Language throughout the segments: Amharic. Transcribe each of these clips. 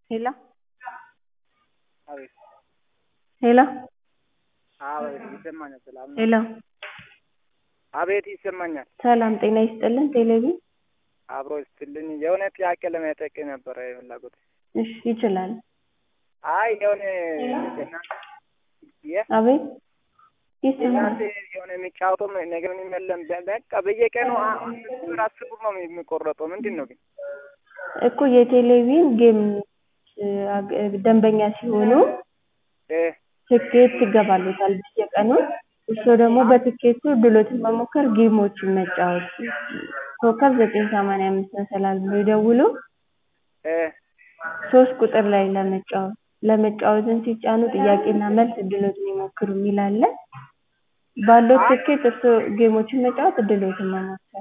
ሄሎ አቤት ሄሎ አቤት ይሰማኛል። ሰላም ነው? ሄሎ አቤት ይሰማኛል። ሰላም ጤና ይስጥልን ቴሌቪዥን አብሮ ይስጥልኝ። የሆነ ጥያቄ ለመጠየቅ ነበረ ፍላጎት። እሺ ይችላል አይ የሆነ እናንተ የ አቤት ይሰማል እናንተ የሆነ የሚጫወተው ነገር ምንም የለም። በ- በቃ በየቀኑ አ- አምስት ብር አስር ብር ነው የሚቆረጠው። ምንድን ነው ግን? እኮ የቴሌቪዥን ጌም እ፣ አግ- ደንበኛ ሲሆኑ እ ትኬት ይገባሉታል በየቀኑ እርስዎ ደግሞ በትኬቱ ድሎትን መሞከር ጌሞችን መጫወት ኮከብ ዘጠኝ ሰማንያ አምስት መሰላል ብሎ ይደውሉ እ ሶስት ቁጥር ላይ ለመጫወት ለመጫወትን ሲጫኑ ጥያቄና መልስ እድሎትን ይሞክሩ የሚል አለ ባለው ትኬት እርስዎ ጌሞችን መጫወት እድሎትን መሞከር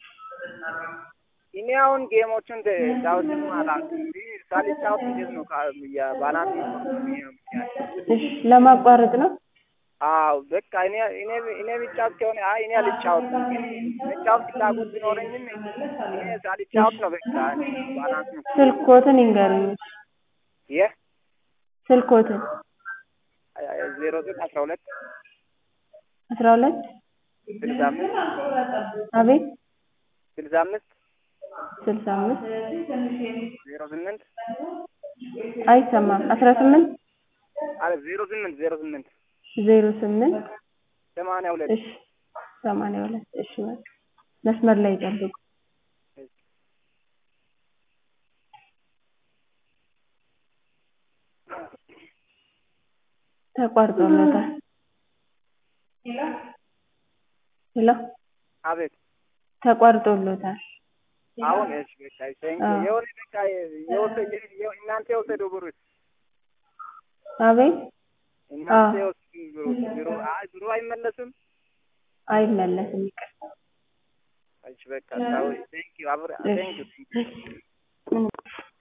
እኔ አሁን ጌሞችን ጫወትን አላውቅም። ሳልጫወት እንዴት ነው ካ- የባላንስ እሺ ለማቋረጥ ነው አዎ በቃ እኔ እኔ እኔ ብጫወት ከሆነ አይ እኔ አልጫወትም። ግን መጫወት ፍላጎት ቢኖረኝም እኔ ሳልጫወት ነው በቃ ባላንስ ነው ስልክዎትን ይንገሩኝ የ ስልክዎትን ዜሮ ዘጠኝ አስራ ሁለት አስራ ሁለት ስልሳ አምስት አቤት ስልሳ አምስት ስልሳ አምስት ዜሮ ስምንት አይሰማም አስራ ስምንት አረ ዜሮ ስምንት ዜሮ ስምንት ዜሮ ስምንት ሰማንያ ሁለት እሺ ሰማንያ ሁለት እሺ በቃ መስመር ላይ ይጠብቁ ተቋርጦለታል ሄሎ አቤት ተቋርጦሎታል አሁን እሺ በቃ ቴንክ አዎ። የሆነ በቃ የወሰደ የ- እናንተ የወሰደው ብሩ አቤት እናንተ አዎ። የወሰደው ብሩ ብሩ አይ ብሩ አይመለስም። አይመለስም ይቅርታ እሺ በቃ ታው ቴንክ ዩ አብረ ቴንክ ዩ ምንም